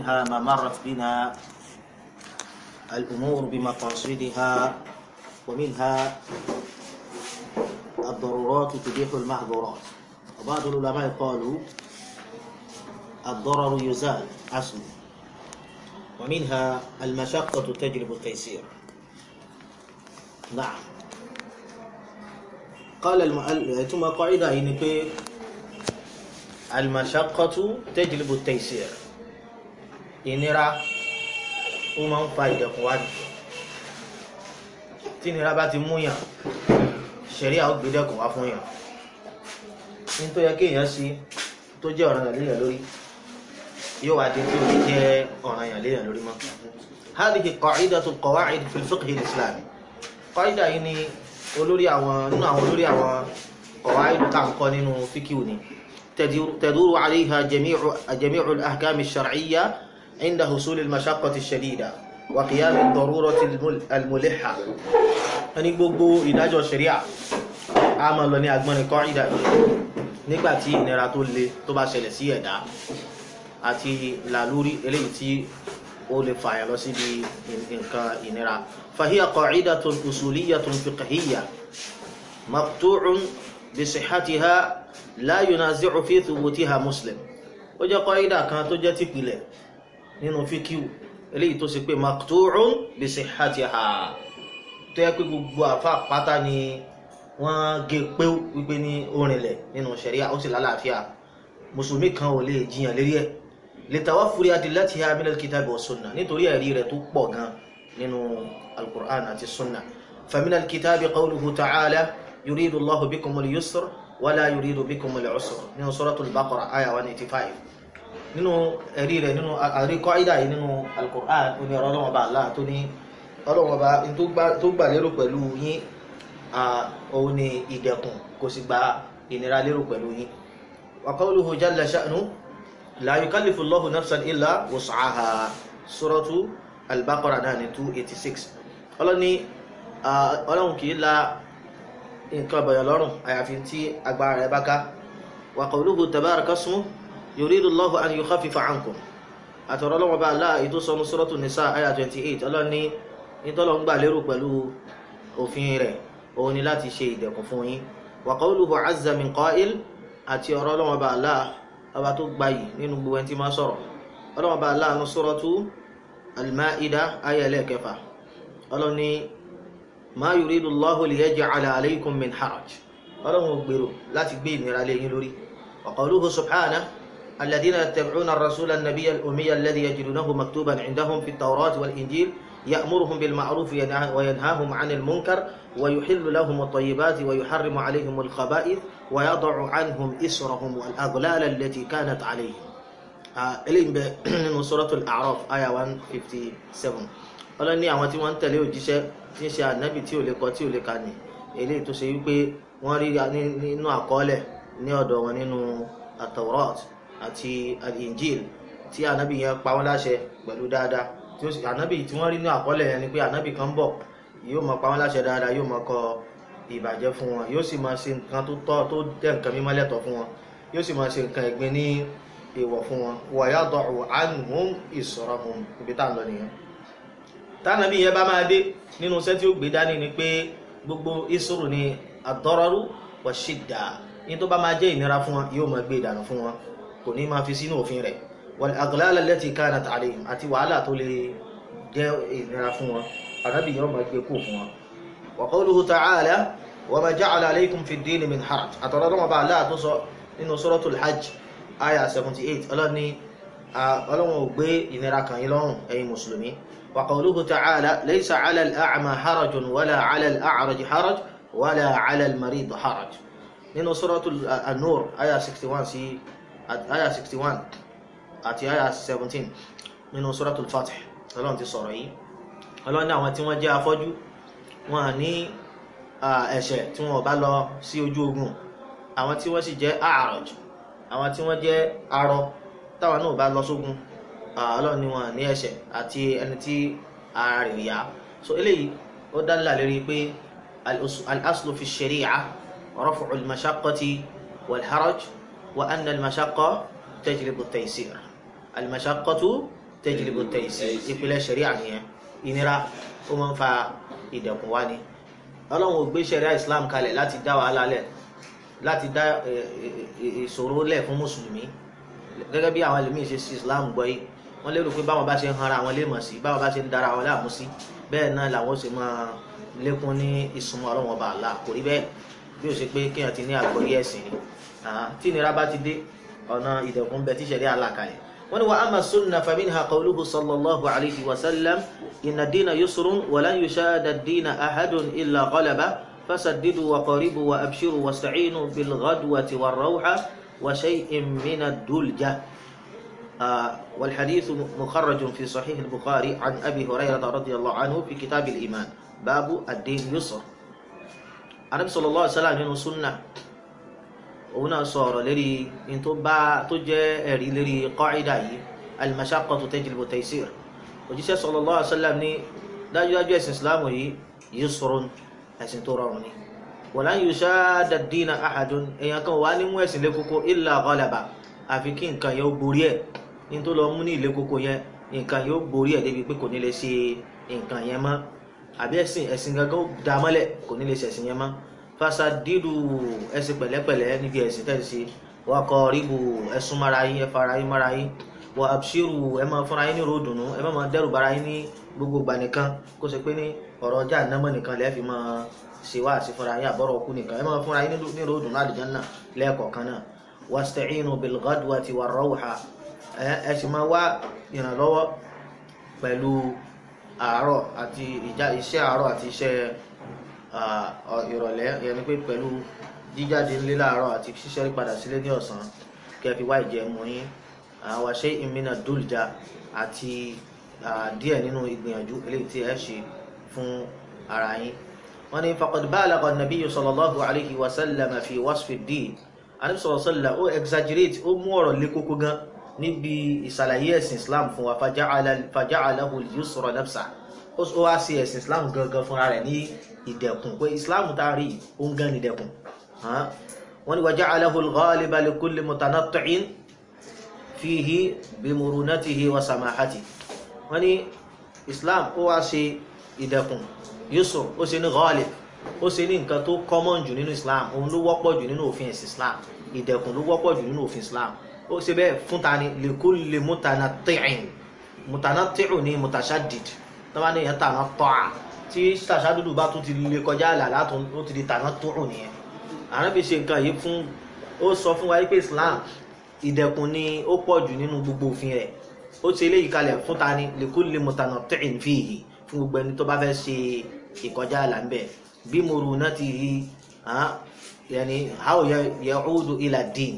ومنها ما مرت بنا الأمور بمقاصدها ومنها الضرورات تبيح المحظورات وبعض العلماء قالوا الضرر يزال أصله ومنها المشقة تجلب التيسير نعم قال المؤلف ثم قاعدة يعني المشقة تجلب التيسير ìnira ó máa ń fa ìdẹ̀kùn wá ní tí ìnira bá ti mú yàn ṣẹ̀ríà ó gbé dẹ̀kùn wá fún yàn ní tó yẹ kí èèyàn sí tó jẹ́ ọ̀ranyàn léèyàn lórí yóò wá di tí ó lè jẹ́ ọ̀ranyàn léèyàn lórí mọ́ هذه قاعدة القواعد في الفقه الإسلامي قاعدة yìí ni olórí àwọn nínú àwọn olórí àwọn قواعد tá à ń kọ́ nínú fíkìú ni تدور عليها جميع جميع الأحكام الشرعية عند حصول المشقة الشديدة وقيام الضرورة الملحة ẹni gbogbo ìdájọ́ ṣẹ̀ríà a máa lọ ní agbọ́nrin kọ́ìdà nígbà tí ìnira tó le tó bá ṣẹlẹ̀ sí ẹ̀dá àti làlúrí eléyìí tí ó lè fààyàn lọ síbi nǹkan ìnira فهي قاعدة أصولية فقهية مقطوع بصحتها لا ينازع في ثبوتها مسلم ó jẹ́ kọ́ìdà kan tó jẹ́ tìpìlẹ̀ nínú fíkíù eléyìí tó ṣe pé maqtu'un bi sihhatiha tó yẹ pé gbogbo àfa pátá ni wọ́n gé pé wípé ní orinlẹ̀ nínú ṣẹ̀ríà ó sì lálàáfíà mùsùlùmí kan ò lè jiyàn lérí ẹ̀ li tawaffuri adillatiha min al-kitabi wa sunnah nítorí ẹ̀rí rẹ̀ tó pọ̀ gan nínú al-Qur'an àti sunnah fa min al-kitabi qawluhu ta'ala yuridu Allahu bikumul yusra wa la yuridu bikumul usra nínú suratul Baqara aya 185 nínú ẹ̀rí rẹ̀ nínú àríkọ́ ìdá yìí nínú al-Qur'an ó ní ọ̀rọ̀ ọlọ́wọ́ bá Allah tó ní ọlọ́wọ́ bá tó gbà lérò pẹ̀lú yín òun ni ìdẹ̀kùn kò sì gba ìnira lérò pẹ̀lú yín wa qawluhu jalla sha'nu la yukallifu Allahu nafsan illa wus'aha suratu al-Baqara náà ní 286 ọlọ́ni ọlọ́run kìí la nǹkan bọ̀yọ̀ lọ́rùn àyàfi tí agbára rẹ̀ bá ká wa qawluhu tabaraka ismuhu yuridu Allahu an yukhaffifa ankum àtọ̀rọ̀ lọ́wọ́ bá aláà ètò sọmú suratu nisa aya 28 ọlọ́ni nítọ́lọ́ ń gbà lérò pẹ̀lú òfin rẹ̀ òun ni láti ṣe ìdẹ̀kùn fún yín wa qawluhu azza min qa'il àti ọ̀rọ̀ lọ́wọ́ bá aláà ọba tó gbayì nínú gbogbo ẹni tí máa sọ̀rọ̀ ọlọ́wọ́ bá aláà ní suratu al-Ma'ida aya ẹlẹ́ẹ̀kẹfà ọlọ́ni ma yuridu Allahu liyaj'ala alaykum min haraj ọlọ́run gbèrò láti gbé ìnira lé yín lórí wa qawluhu subhanahu الذين يتبعون الرسول النبي الأمي الذي يجدونه مكتوبا عندهم في التوراة والإنجيل يأمرهم بالمعروف وينهاهم عن المنكر ويحل لهم الطيبات ويحرم عليهم الخبائث ويضع عنهم إسرهم والأغلال التي كانت عليهم eléyìí bẹ nínú suratul A'raf aya one fifty seven ọlọ́ni àwọn tí wọ́n ń tẹ̀lé òjíṣẹ́ tí ń ṣe ànábì tí ò lè kọ tí ò lè kà ní eléyìí tó ṣe wípé wọ́n rí nínú àkọọ́lẹ̀ ní ọ̀dọ̀ wọn nínú at-Tawrat àti al-Injil tí ànábì yẹn pa wọ́n láṣẹ pẹ̀lú dáadáa tí ó sì ànábì tí wọ́n rí ní àkọọ́lẹ̀ yẹn ni pé ànábì kan bọ̀ yóò máa pa wọ́n láṣẹ dáadáa yóò máa kọ ìbàjẹ́ fún wọn yóò sì máa ṣe nǹkan tó tọ́ tó jẹ́ nǹkan mímọ́ lẹ́tọ̀ọ́ fún wọn yóò sì máa ṣe nǹkan ẹ̀gbin ní èèwọ̀ fún wọn wa yada'u anhum israhum ibi tá à ń lọ nìyẹn tánàbí yẹn bá máa dé nínú iṣẹ́ tí ó gbé dání ni pé gbogbo ìṣòro ni ad-dararu wa shidda ní tó bá máa jẹ́ ìnira fún wọn yóò máa gbé ìdànù fún wọn kò ní máa fi sínú òfin rẹ̀ wal aghlal allati kanat alayhim àti wàhálà tó lè jẹ́ ìnira fún wọn ànábì yóò máa gbé kú fún wọn. wa qawluhu ta'ala wa ma ja'ala alaykum fi ad-din min haraj àtọ̀rọ̀ lọ́wọ́ bá aláà tó sọ nínú suratul hajj aya 78 ọlọ́ni ọlọ́wọ́n ò gbé ìnira kan yín lọ́rùn ẹ̀yin mùsùlùmí wa qawluhu ta'ala laysa 'ala al-a'ma harajun wala 'ala al-a'raj haraj wala 'ala al-marid haraj nínú suratul an-nur aya 61 sí aya 61 àti aya 17 nínú suratul fath ọlọ́run ti sọ̀rọ̀ yìí ọlọ́run ní àwọn tí wọ́n jẹ́ afọ́jú wọn ní ẹ̀ṣẹ̀ tí wọ́n bá lọ sí ojú ogun àwọn tí wọ́n sì jẹ́ a'raj àwọn tí wọ́n jẹ́ arọ táwọn náà bá lọ sógun ọlọ́run ní wọn ní ẹ̀ṣẹ̀ àti ẹni tí ara rẹ̀ yá so eléyìí ó dá nílà lérí pé al-aslu fi shari'a raf'u al-mashaqqati wal-haraj wa anna al-mashaqqa tajlibu at-taysir al-mashaqqatu tajlibu taysir ìpìlẹ̀ ṣẹ̀ríà nìyẹn ìnira ó máa ń fa ìdẹ̀kùn wá ni ọlọ́run ò gbé ṣẹ̀ríà islam kalẹ̀ láti dá wàhálà lẹ̀ láti dá ìṣòro lẹ̀ fún mùsùlùmí gẹ́gẹ́ bí àwọn ẹlòmíì ṣe sí islam gbọ́ yìí wọ́n lérò pé báwọn bá ṣe ń hanra àwọn lè mọ̀ sí báwọn bá ṣe ń dára àwọn láàmú sí bẹ́ẹ̀ náà làwọn ṣe máa lékún ní ìsúnmọ́ ọlọ́run ọba àlá kò rí bẹ́ẹ̀ bí ó ṣe pé kéèyàn ti ní àgbọ́yé ẹ̀sìn ni tí ìnira bá ti dé ọ̀nà ìdẹ̀kùn bẹ tí ṣẹ̀ríà là kalẹ̀ wọ́n ní wa amma sunna faminha qawluhu sallallahu alayhi wa sallam inna ad-dina yusrun wa lan yushada ad-dina ahadun illa ghalaba fasaddidu wa qaribu wa abshiru wasta'inu bil ghadwati war rawha wa shay'in min ad-dulja والحديث مخرج في صحيح البخاري عن أبي هريرة رضي الله عنه في كتاب الإيمان باب الدين يسر النبي صلى الله عليه وسلم nínú sunnah òun náà sọ̀rọ̀ lérí in tó bá tó jẹ́ ẹ̀rí lérí qaida yìí al-mashaqqatu tajlibu taysir òjíṣẹ́ sallallahu alaihi wasallam ní dájúdájú ẹ̀sìn islam yìí yusrun ẹ̀sìn tó rọrùn ni walan yushadda ad-dina ahadun èèyàn kan wà ní mú ẹ̀sìn lé kókó illa ghalaba àfi kí nǹkan yẹn ó borí ẹ̀ ní tó lọ mú ní ilé kókó yẹn nǹkan yóò borí ẹ̀ débi pé kò ní lè ṣe nǹkan yẹn mọ́ àbí ẹ̀sìn ẹ̀sìn gangan dá mọ́lẹ̀ kò ní lè ṣe ẹ̀sìn yẹn mọ́ fasadidu ẹ̀sìn pẹ̀lẹ́pẹ̀lẹ́ níbi ẹ̀sìn tẹ̀ ṣe wa qaribu ẹ̀sùn mara yín ẹ̀fara yín mara yín wa abshiru ẹ̀ máa fúnra yín ní ròdùnú ẹ̀ máa dẹ́rù bara yín ní gbogbo gbà nìkan kó ṣe pé ní ọ̀rọ̀ ọjà ànámọ́ nìkan lẹ́ẹ̀ fi máa ṣe wá àti fúnra yín àbọ̀rọ̀ ọkú nìkan ẹ̀ máa fúnra yín ní ròdùnú àlùjánnà lẹ́ẹ̀kọ̀ọ̀kan náà wasta'inu bil ghadwati war rawha ẹ sì máa wá ìrànlọ́wọ́ pẹ̀lú àárọ̀ àti ìjà iṣẹ́ àárọ̀ àti iṣẹ́ ìrọ̀lẹ́ yẹni pé pẹ̀lú jíjáde ńlé láàárọ̀ àti ṣíṣẹ́ padà sílé ní ọ̀sán kẹfì wá ìjẹun yín àwọn ṣe ìmìnà dùljà àti díẹ̀ nínú ìgbìyànjú eléyìí tí ẹ ṣe fún ara yín wọ́n ní faqad balagha an-nabiyyu sallallahu alayhi wa sallam fi wasfi ad-din anabi sallallahu alayhi wa sallam ó exaggerate ó mú ọ̀rọ̀ lé kókó gan níbi ìsàlàyé ẹ̀sìn islam fún wa faja'alahu al-yusra nafsa ó wá sí ẹ̀sìn islam gangan fúnra rẹ̀ ní ìdẹ̀kùn pé islam tá a rí ó ń gan ní ìdẹ̀kùn wọ́n ní waja'alahu al-ghaliba li kulli mutanatti'in fihi bimurunatihi wa samahatihi wọ́n ní islam ó wá sí ìdẹ̀kùn yusr ó ṣe ní ghalib ó ṣe ní nǹkan tó common jù nínú islam òun ló wọ́pọ̀ jù nínú òfin ẹ̀sìn islam ìdẹ̀kùn ló wọ́pọ̀ jù nínú òfin islam ó ṣe bẹ́ẹ̀ fún ta ni likulli mutanatti'in mutanatti'u ni mutashaddid tó bá ní èèyàn tàná tọ́à tí tàṣádùdù bá tún ti lè kọjá àlà látún ó ti di tàná tóòrò nìyẹn àrábì ṣe nǹkan yìí fún ó sọ fún wa pé Islam ìdẹ̀kùn ni ó pọ̀ jù nínú gbogbo òfin rẹ̀ ó ṣe eléyìí kalẹ̀ fún ta ni likulli mutanatti'in fihi fún gbogbo ẹni tó bá fẹ́ ṣe ìkọjá àlà ńbẹ̀ bí murunatihi yani how ya'udu ila din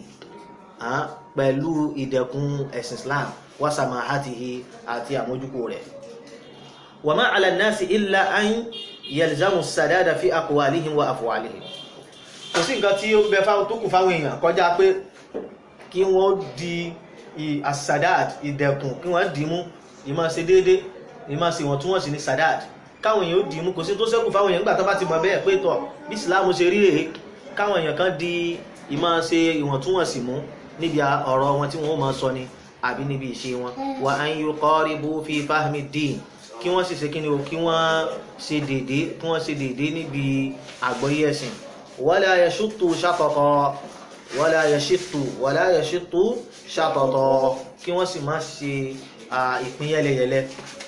pẹ̀lú ìdẹ̀kùn ẹ̀sìn Islam wa samahatihi àti àmójúkò rẹ̀ wa ma ala an-nasi illa an yalzamu as-sadada fi aqwalihim wa af'alihim kò sí nǹkan tí ó bẹ fáwọn tó kù fáwọn èèyàn kọjá pé kí wọ́n di as-sadad ìdẹ̀kùn kí wọ́n dì í mú ìmọ̀ ṣe déédé ìmọ̀ ṣe wọ́n tún wọ́n sì ní sadad káwọn èèyàn ó dì í mú kò sí tó ṣẹ́kù fáwọn èèyàn nígbà tó bá ti mọ̀ bẹ́ẹ̀ pé tọ̀ bí ìsìláàmù ṣe rí rèé káwọn èèyàn kan di ìmọ̀ ṣe ìwọ̀ntúnwọ̀nsì mú níbi ọ̀rọ̀ wọn tí wọ́n máa sọ ni àbí níbi ìṣe wọn wa an yuqaribu fi fahmi din kí wọ́n sì ṣe kí ni o kí wọ́n ṣe dédé kí wọ́n ṣe dédé níbi àgbọ́yé ẹ̀sìn wala yashuttu shatata wala yashittu wala yashittu shatata kí wọ́n sì má ṣe ìpín yẹlẹyẹlẹ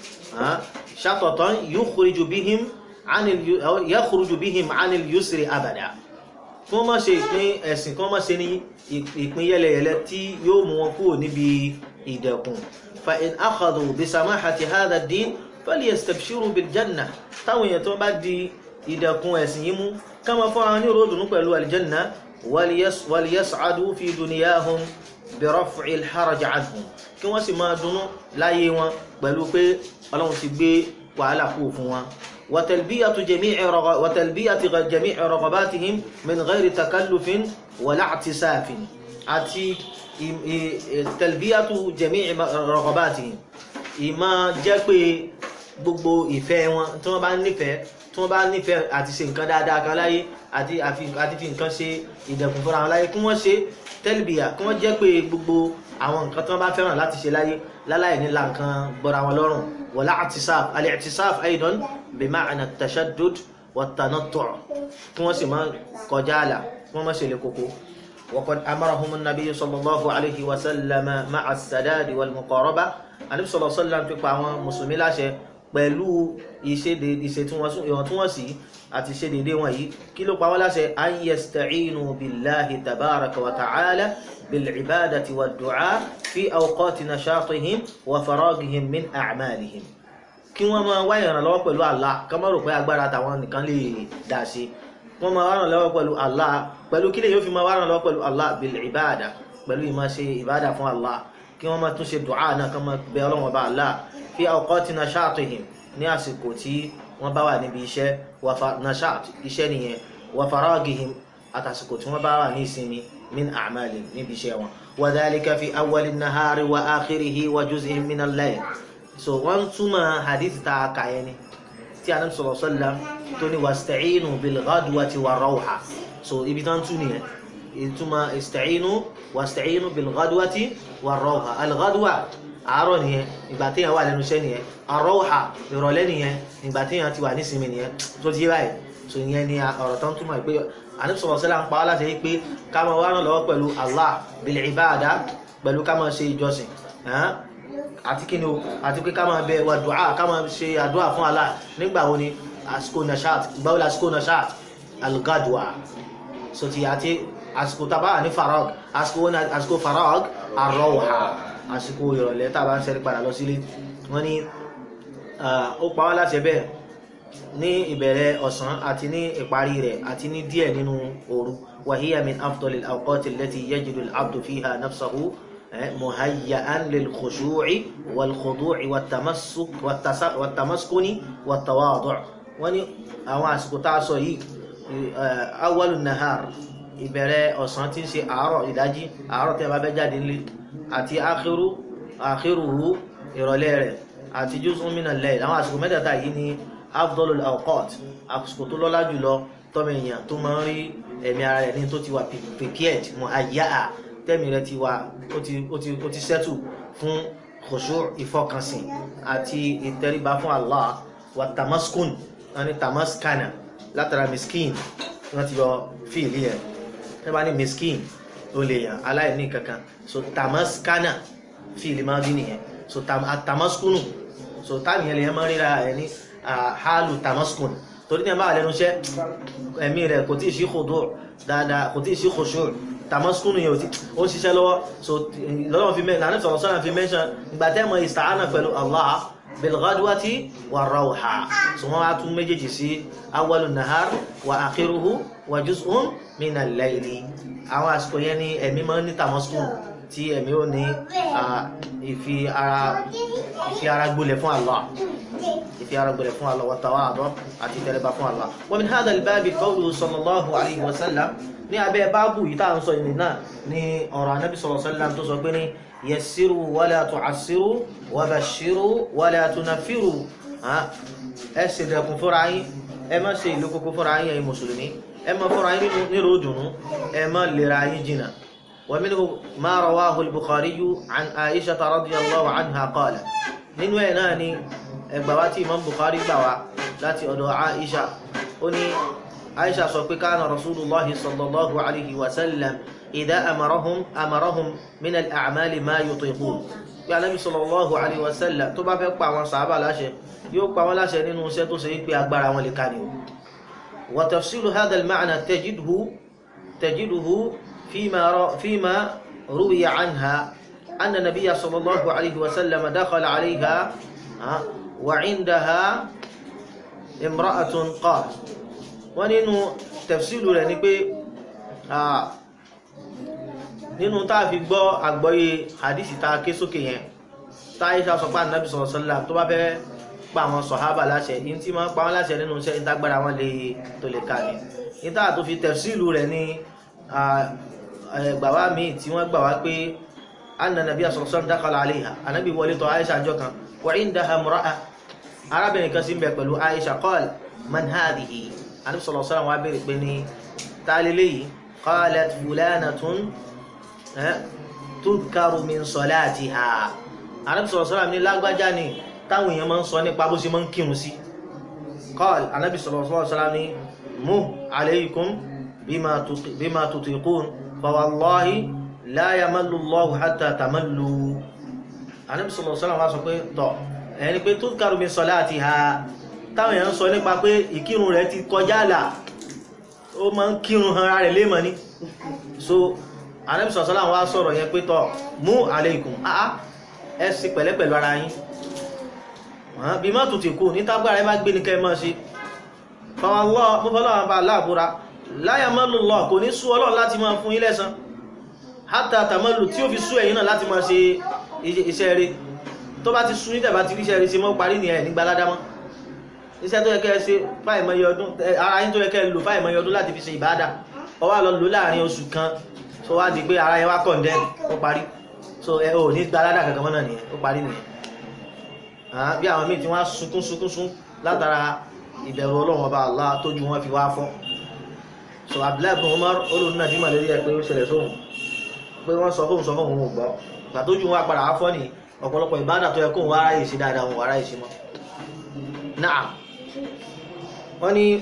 shatatan yukhriju bihim anil yakhruju bihim anil yusri abada kí wọ́n má ṣe ìpín ẹ̀sìn kí wọ́n má ṣe ní ìpín yẹlẹyẹlẹ tí yóò mú wọn kúrò níbi ìdẹ̀kùn fa in akhadhu bi samahati hadha ad-din falyastabshiru bil janna táwọn èèyàn tó bá di ìdẹ̀kùn ẹ̀sìn yìí mú ká máa fọ́nra ní ròdùnú pẹ̀lú aljanna waliyas'adu fi dunyahum bi raf'i al-haraj anhum kí wọ́n sì máa dunnú láyé wọn pẹ̀lú pé ọlọ́run ti gbé wàhálà kú fún wọn وتلبية جميع رغ... وتلبية جميع رغباتهم من غير تكلف ولا اعتساف àti تلبية جميع رغباتهم ìmá jẹ́ pé gbogbo ìfẹ́ wọn tí wọ́n bá nífẹ̀ẹ́ tí wọ́n bá nífẹ̀ẹ́ àti ṣe nǹkan dáadáa kan láyé àti àti fi nǹkan ṣe ìdẹ̀kùn fúnra wọn láyé kí wọ́n ṣe tẹ́lbíyà kí wọ́n jẹ́ pé gbogbo àwọn nǹkan tí wọ́n bá fẹ́ràn láti ṣe láyé láláì ní lankan gbọ́ra wọn lọ́rùn wala i'tisaf al-i'tisaf aidan bi ma'na at-tashaddud wat-tanattu' kí wọ́n sì máa kọjá àlà kí wọ́n má ṣe lè koko وقد أمرهم النبي صلى الله عليه وسلم مع السداد والمقاربة النبي صلى الله عليه وسلم fi pa àwọn mùsùlùmí láṣẹ pẹ̀lú ìṣètúnwọ̀nsí àti ṣe dédé wọn yìí kí ló pa wọ́n láṣẹ an yasta'inu billahi tabaraka wa ta'ala bil'ibadati wa du'a fi awqati nashatihim wa faragihim min a'malihim kí wọ́n máa wá ìrànlọ́wọ́ pẹ̀lú Allah ká má rò pé agbára tàwọn nìkan lè dá sí wọ́n máa wá ìrànlọ́wọ́ pẹ̀lú Allah pẹ̀lú kí lè yóò fi máa wá ìrànlọ́wọ́ pẹ̀lú Allah bil'ibada pẹ̀lú ìmá ṣe ìbádà fún Allah kí wọ́n máa tún ṣe du'a náà ká máa bẹ Ọlọ́run Ọba Allah fi awqati nashatihim ní àsìkò tí wọ́n bá wà níbi iṣẹ́ nashat iṣẹ́ nìyẹn wa faragihim àtàsìkò tí wọ́n bá wà ní ìsinmi min a'mali níbi iṣẹ́ wọn wa dhalika fi awwali nahari wa akhirihi wa juz'in min al-layl so wọ́n túmọ̀ hadith ta kàyẹ́ ni tí a náà sọ̀rọ̀ sọ́lá tó ní wasta'inu bil ghadwati war rawha so ibi tán tún nìyẹn ìtumọ̀ ista'inu wasta'inu bil ghadwati war rawha al ghadwa àárọ̀ nìyẹn ìgbà tí yẹn wà lẹ́nu iṣẹ́ nìyẹn ar-rawha ìrọ̀lẹ́ nìyẹn ìgbà tí yẹn ti wà nísinmi nìyẹn tó ti yé báyìí so ìyẹn ni ọ̀rọ̀ tán túmọ̀ pé àní sọ̀rọ̀ sọ́lá ń pa á láti pé ká máa wá ràn lọ́wọ́ pẹ̀lú Allah bil ibada pẹ̀lú ká máa ṣe ìjọsìn àti kí ni o àti pé ká máa bẹ wà dùá ká máa ṣe àdúrà fún Allah nígbà wo ni àsìkò nashat gbáwó lásìkò nashat algadwa so ti àti àsìkò tàbá ní farag àsìkò farag arọ́wà àsìkò ìrọ̀lẹ́ tàbá ń sẹ́rí padà lọ sílé wọ́n ní ó pa wá láṣẹ bẹ́ẹ̀ ní ìbẹ̀rẹ̀ ọ̀sán àti ní ìparí rẹ̀ àti ní díẹ̀ nínú òru وهي من أفضل الأوقات التي يجد العبد فيها نفسه مهيئا للخشوع والخضوع والتمسك والتمسكن والتواضع wọ́n ní àwọn àsìkò tá a sọ yìí awwalu nahar ìbẹ̀rẹ̀ ọ̀sán tí ń ṣe àárọ̀ ìdájí àárọ̀ tí a bá bẹ́ jáde nílé àti akhiru akhiruhu ìrọ̀lẹ́ rẹ̀ àti juz'un minal layl àwọn àsìkò mẹ́tẹ̀ẹ̀ta yìí ní afdalul awqat àsìkò tó lọ́lá jùlọ tọ́mọ èèyàn tó máa ń rí ẹ̀mí ara rẹ̀ ní tó ti wà prepared muhayya'a tẹ́mi rẹ̀ ti wà ó ti settle fún khushu' ìfọkànsìn àti ìtẹríba fún Allah wa tamaskun wọ́n ní tamaskana látara miskin wọ́n ti yọ fíìlì ẹ̀ ẹ bá ní miskin ó lè yàn aláìní kankan so tamaskana fíìlì máa dín nìyẹn so tamaskunu so táàmì yẹn lè yẹn máa ríra ẹ̀ ní hálù tamaskun torí ní ẹ máa lẹ́nu iṣẹ́ ẹ̀mí rẹ̀ kò tí ì sí khudu' dáadáa kò tí ì sí khushu' tamaskunu yẹn ó ń ṣiṣẹ́ lọ́wọ́ so lọ́wọ́ fi mẹ́ lànà sọ̀rọ̀ sọ́nà fi mẹ́ṣán ìgbà tẹ́ mọ ìsàánà pẹ̀lú Allah bilghadwati wa rawha so wọ́n á tún méjèèjì sí awwalu nahar wa akhiruhu wa juz'un min al-layli àwọn àsìkò yẹn ni ẹ̀mí máa ń ní tamaskunu tí ẹ̀mí ò ní ìfi ara gbolẹ̀ fún Allah ìfi ara gbolẹ̀ fún Allah wa tawadu àti tẹríba fún Allah wa min hadha al-babi qawluhu sallallahu alayhi wa sallam ní abẹ́ báàbù yìí tá à ń sọ ìrìn náà ní ọ̀rọ̀ anábì sallallahu alaihi wasallam tó sọ pé ní yassiru wala tu'assiru wa bashiru wala tunaffiru ẹ ṣe dẹkùn fúnra yín ẹ má ṣe ìlú kókó fúnra yín ẹ̀yin mùsùlùmí ẹ má fúnra yín nírò dùnú ẹ má lera yín jìnà wa minhu ma rawahu al-Bukhari an Aisha radiyallahu anha qala nínú ẹ̀ náà ni ẹgbà wá tí Imam Bukhari gbà wá láti ọ̀dọ̀ Aisha ó ní عائشة سوف كان رسول الله صلى الله عليه وسلم إذا أمرهم أمرهم من الأعمال ما يطيقون bí Ànábì sallallahu alaihi wasallam tó bá fẹ́ pa àwọn sàábà láṣẹ yóò pa wọ́n láṣẹ nínú iṣẹ́ tó ṣe wípé agbára wọn lè ká ní o wa tafsilu hadha al-ma'na tajiduhu tajiduhu fima fima ruwiya anha anna nabiyya sallallahu alaihi wasallam dakhala alayha wa 'indaha imra'atun qalat wọ́n nínú tafsilu rẹ̀ ni pé nínú táà fi gbọ́ àgbọ́yé hadisi ta ké sókè yẹn táyíṣà sọ pé ànábì sallallahu alaihi wasallam tó bá fẹ́ pa àwọn sọ̀hábà láṣẹ yìí tí máa ń pa wọ́n láṣẹ nínú iṣẹ́ ìtagbára wọn lè tó lè ká ní níta tó fi tafsilu rẹ̀ ní gbàwá míì tí wọ́n gbà wá pé anna nabiyya sallallahu alaihi wasallam dakhala alaiha ànábì wọlé tọ̀ Aisha jọ kan wa indaha imra'a arábìnrin kan sí ń bẹ pẹ̀lú Aisha qala man hadhihi ànábì sallallahu alaihi wasallam wá bèèrè pé ní tálílé yìí qalat fulanatun tudkaru min salatiha anabi sallallahu alaihi wasallam ní lágbájá ni táwọn èèyàn máa ń sọ nípa bó ṣe máa ń kírun sí qala anabi sallallahu alaihi wasallam ní mu alaykum bima tutiqun fa wallahi la yamallu Allahu hatta tamallu anabi sallallahu alaihi wasallam wá sọ pé tọ̀ ẹni pé tudkaru min salatiha táwọn èèyàn sọ nípa pé ìkírun rẹ̀ ti kọjá àlà ó máa ń kírun han ara rẹ̀ léèmọ̀ ní so Ànábì sọ̀sọ́lá wá sọ̀rọ̀ yẹn pé tọ́ mú alaykum àá ẹ sí pẹ̀lẹ́pẹ̀lú ara yín bí má tún ti kú ní tágbára ẹ bá gbé ní kẹ́ mọ́ sí fọwọ́lọ́ bá láàbúra la yamallu Allah kò ní sú Ọlọ́run láti máa fún yín lẹ́san hatta tamallu tí ó fi sú ẹ̀yin náà láti máa ṣe iṣẹ́ rẹ̀ tó bá ti sú ní tẹ̀bá ti ríṣẹ́ rẹ̀ ṣe mọ́ parí ní ẹ̀ nígbà ládámọ́ iṣẹ́ tó yẹ kẹ́ ṣe fáìmọye ọdún ara yín tó yẹ kẹ́ lò fáìmọye ọdún láti fi ṣe ìbádà ó wá lọ lò láàrin oṣù kan tó wá di pé ara yẹn wá kọ̀ǹdẹ́n ó parí so ẹ ò ní gbaládà kankan mọ́nà nìyẹn ó parí nìyẹn bí àwọn míì tí wọ́n sunkún sunkún sún látara ìbẹ̀rù ọlọ́run ọba Allah tójú wọn fi wá fọ́ so Abdullahi bin Umar olóòrùn náà dímọ̀ lórí ẹ pé ó ṣẹlẹ̀ sóhun pé wọ́n sọ fóhun sọ fóhun òun ò gbọ́ gbàtójú wọn padà wá fọ́ ni ọ̀pọ̀lọpọ̀ ìbádà tó yẹ kóhun wá ráyè sí dáadáa wọn wá ráyè sí mọ́ náà wọ́n ní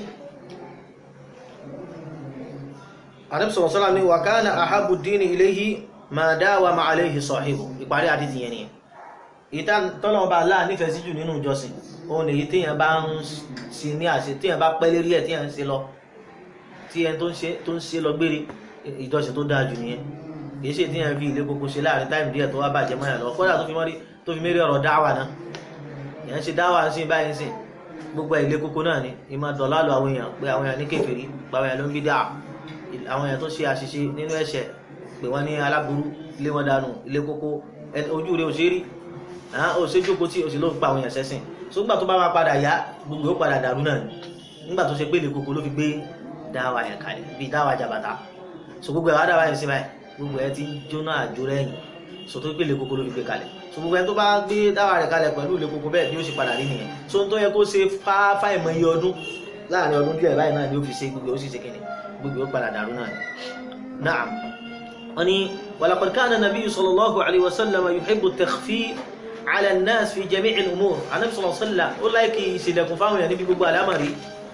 àdébùsọ̀rọ̀ sọ́lá ní wàkánà àhábù dínì iléhì ma dáwà ma aléhì sọ̀hìbù ìparí àdíjì yẹn ni ìta tọ́lọ̀ ọba aláà nífẹ̀ẹ́ sí jù nínú ìjọsìn òun èyí tíyàn bá ń sí ní àṣẹ tíyàn bá pẹ́ lérí ẹ̀ tíyàn ń ṣe lọ tí ẹni tó ń ṣe lọ gbére ìjọsìn tó dáa jù nìyẹn kìí ṣe tíyàn fi ilé kókó ṣe láàrin táìmù díẹ̀ tó wá bàjẹ́ mọ́ ẹ̀ lọ kódà tó fi mérí ọ̀rọ̀ dáwà náà ìyẹn ṣe dáwà sí báyìí sìn gbogbo ilé kókó náà ni ìmọ̀ dọ̀lálù àwọn èèyàn pé àwọn èèyàn ní kèfèrí gba àwọn èèyàn ló ń bí dáa àwọn èèyàn tó ṣe àṣìṣe nínú ẹ̀ṣẹ̀ pé wọ́n ní aláburú ilé wọn dànù ilé kókó ojú rẹ̀ ò ṣe rí ó ṣe jókòó tí ó sì ló ń pa àwọn èèyàn sẹ́sìn so nígbà tó bá máa padà yá gbogbo ó padà dàrú náà nígbà tó ṣe pé ilé kókó ló fi gbé dáwà yẹn kalẹ̀ bíi dáwà jàbàtà so gbogbo ẹ̀ wá dáwà yẹn sí báyìí gbogbo ẹ̀ ti jóná àjò rẹ̀yìn so tó gbé ilé kókó ló fi gbé kalẹ̀ so gbogbo ẹni tó bá gbé dáwà rẹ̀ kalẹ̀ pẹ̀lú ilé kókó bẹ́ẹ̀ ni ó sì padà rí nìyẹn so n tó yẹ kó ṣe fáfá ìmọ̀ iye ọdún láàrin ọdún díẹ̀ báyìí náà ni ó fi ṣe gbogbo ó sì ṣe kíni gbogbo ó padà dàrú náà ni. naam wọ́n ní walaqad kana nabiyyu sallallahu alayhi wa sallam yuhibbu at-takhfi' ala an-nas fi jami' al-umur anabi sallallahu alayhi wa sallam ó láìkì ìṣèdẹ̀kùn fáwọn èèyàn níbi gbogbo àlámàrí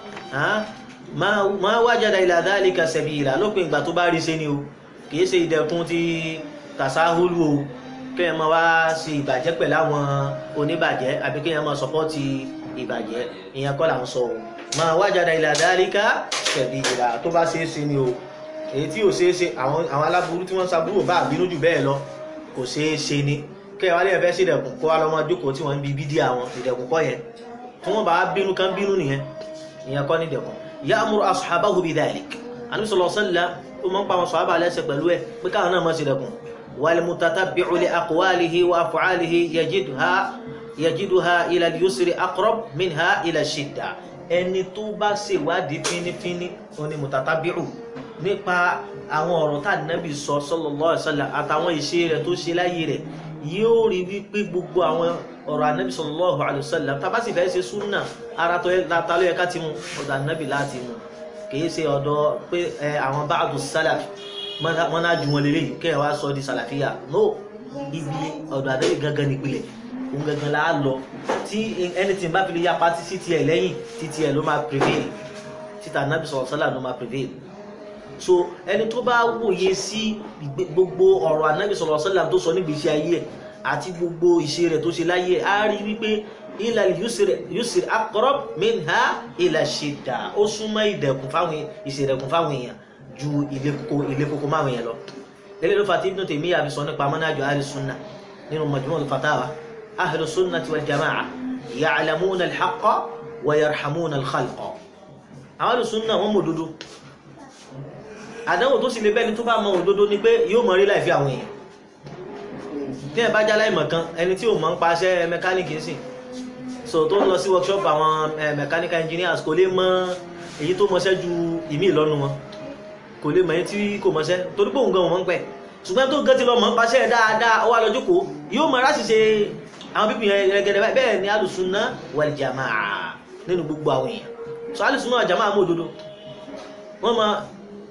ma wajada ila dhalika sabila lópin ìgbà tó bá rí ṣe ni o kì í ṣe ìdẹ̀kùn ti tasahulu o kéèyàn máa wá sí ìbàjẹ́ pẹ̀lú àwọn oníbàjẹ́ àbí kéèyàn máa sọpọ́tì ìbàjẹ́ ìyẹn kọ́ là ń sọ o máa wájàdá ila dhalika sabila tó bá ṣeé ṣe ni o èyí tí ò ṣeé ṣe àwọn aláburú tí wọ́n ṣàbúrò bá bínú jù bẹ́ẹ̀ lọ kò ṣeé ṣe ni kéèyàn wá lè fẹ́ sí ìdẹ̀kùn kó wá lọ́mọ jókòó tí wọ́n ń bi bídí àwọn ìdẹ̀kùn kọ́ yẹn tí wọ́n bá bínú kan bínú nìyẹn ìyẹn kọ́ ní ìdẹ̀kùn ya'muru ashabahu bidhalik Ànábì sallallahu alaihi wasallam ó máa ń pa àwọn sọ̀hábà lẹ́sẹ̀ pẹ̀lú ẹ̀ pé káwọn náà máa ṣe ìdẹ̀kùn والمتتبع لأقواله وأفعاله يجدها يجدها إلى اليسر أقرب منها إلى الشدة ẹni tó bá ṣèwádìí fínífíní òun ni mutatabi'u nípa àwọn ọ̀rọ̀ tá nàbì sọ sallallahu alaihi wasallam àtàwọn ìṣe rẹ̀ tó ṣe láyé rẹ̀ yóò rí wípé gbogbo àwọn ọ̀rọ̀ ànábì sallallahu alaihi wasallam tá bá sì fẹ́ ṣe súnà ara tó ló yẹ ká ti mú ọ̀dọ̀ ànábì láti mú kìí ṣe ọ̀dọ̀ pé àwọn ba'du salaf wọ́n náà ju wọn lélẹ̀ kẹ́yìn wá sọ di sàlàfíà no ibi ọ̀dọ̀ àdéhùn gangan nípìnlẹ̀ òun gangan la lọ tí anything bá fi lè yapa sí tiẹ̀ lẹ́yìn tí tiẹ̀ ló máa prevail títà nábì sọ̀rọ̀ sọ́là ló máa prevail so ẹni tó bá wòye sí gbogbo ọ̀rọ̀ ànábì sọ̀rọ̀ sọ́là tó sọ níbi iṣẹ́ ayé ẹ̀ àti gbogbo ìṣe rẹ̀ tó ṣe láyé ẹ̀ á rí wípé ila yusr aqrab minha ila shidda ó súnmọ́ ìdẹ̀kùn fáwọn ìṣèdẹ̀kùn fáwọn èèyàn ju ilé kókó ilé kókó máa wọ̀nyẹn lọ eléyìí ló fà tí Ibn Taymiyyah àbí sọ nípa manhaju ahli sunna nínú Majmu' al-Fatawa ahlu sunnati wal jama'a ya'lamuna al-haqqa wa yarhamuna al-khalqa àwọn ahlu sunna wọn mọ òdodo àdánwò tó sì lè bẹ́ni tó bá mọ òdodo ni pé yóò mọ rí láìfi àwọn èèyàn tí ẹ bá já láìmọ̀ kan ẹni tí ò mọ̀ ń paṣẹ mẹkáníìkì sí so tó ń lọ sí workshop àwọn mechanical engineers kò lè mọ èyí tó mọṣẹ́ ju ìmí ìlọ́nu wọn kò lè mọ̀ ẹ́ tí kò mọ̀ṣẹ́ torí pé òun gan wọn ń pẹ́ ṣùgbọ́n tó gan ti lọ mọ̀ ń paṣẹ́ dáadáa ó wá lọ jókòó yóò mọ̀ láti ṣe àwọn pípìn yẹn gẹ́gẹ́ bẹ́ẹ̀ ni alùsùnà wal jamaa nínú gbogbo àwọn èèyàn so alùsùnà wal jamaa mú òdodo wọ́n mọ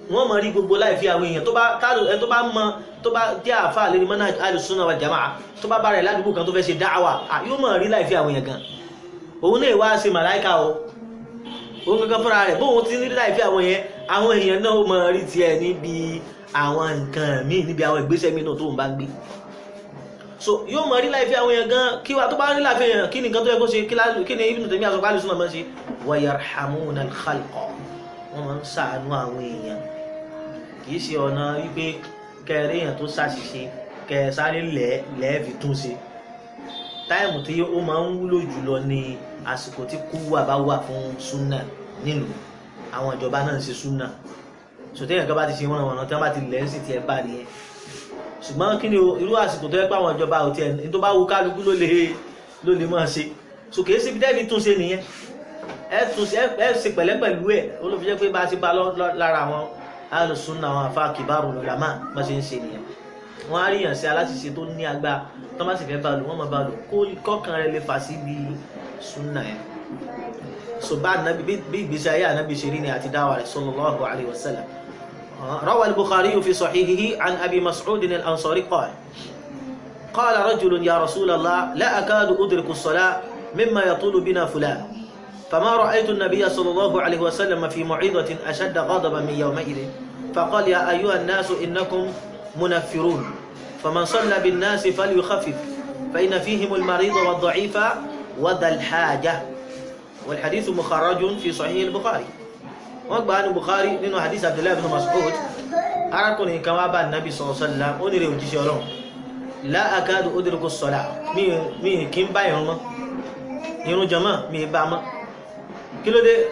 wọ́n mọ̀ rí gbogbo láì fi àwọn èèyàn tó bá ẹ tó bá mọ tó bá jẹ́ àfà lérí mọ́nà alùsùnà wal jamaa tó bá bá rẹ̀ ládùúgbò kan tó fẹ́ ṣe dáwà yóò mọ̀ rí láì fi àwọn èèyàn gan òun náà wá ṣe màláìka o òun kankan fúnra rẹ̀ bóun ti ní láì fi àwọn yẹn àwọn èèyàn náà mọ̀ rí tiẹ̀ níbi àwọn nǹkan míì níbi àwọn ìgbésẹ̀ míì náà tó ń bá gbé so yóò mọ̀ rí láì fi àwọn èèyàn gan kí wa tó bá rí láì fi èèyàn kí ni nǹkan tó yẹ kó ṣe kí ni Ibn Taymiyyah àsọpá alùsùnà máa ń ṣe wa yarhamuna al-khalqa wọ́n máa ń ṣàánú àwọn èèyàn kìí ṣe ọ̀nà wípé kẹrẹ èèyàn tó ṣàṣìṣe kẹ sáré lẹ́ẹ̀fì tún ṣe táìmù tí ó máa ń wúlò jùlọ ní àsìkò tí kú wà bá wà fún súnà nílùú àwọn ìjọba náà ń ṣe súnà sòtẹ́yìn kan bá ti ṣe wọ́n àwọn tí wọ́n bá ti lẹ́ sí ti ẹ̀ bá nìyẹn ṣùgbọ́n kí ni irú àsìkò tó yẹ pé àwọn ìjọba ò tiẹ̀ ní tó bá wù kálukú ló lè ló lè máa ṣe so kìí ṣe bí dẹ́ẹ̀bì tún ṣe nìyẹn ẹ tún ṣe ẹ ṣe pẹ̀lẹ́ pẹ̀lú ẹ̀ olóbi jẹ́ pé bá a ti bá lára àwọn alùsùnà àwọn afá kìbárù lọ́làmà bá ṣe ń ṣe nìyẹn wọ́n á rí yàn sí aláṣìṣe tó ní agbá tó má sì fẹ́ bá lò wọ́n máa bá lò kọ́kàn rẹ̀ lè fà sí bí súnà ẹ̀ so bá nàbí bí ìgbésí ayé ànábì ṣe rí ni àti dáwà rẹ̀ sallallahu alaihi wasallam روى البخاري في صحيحه عن أبي مسعود الأنصاري قال قال رجل يا رسول الله لا أكاد أدرك الصلاة مما يطول بنا فلان فما رأيت النبي صلى الله عليه وسلم في موعظة أشد غضبا من يومئذ فقال يا أيها الناس إنكم منفرون فمن صلى بالناس فليخفف فإن فيهم المريض والضعيف وذا الحاجة والحديث مخرج في صحيح البخاري وقال عن البخاري لأنه حديث عبد الله بن مسعود أراكم كما بان النبي صلى الله عليه وسلم أنري وجيش لا أكاد أدرك الصلاة مي مي كم بايهم irun jama mi bá mọ́ kí ló dé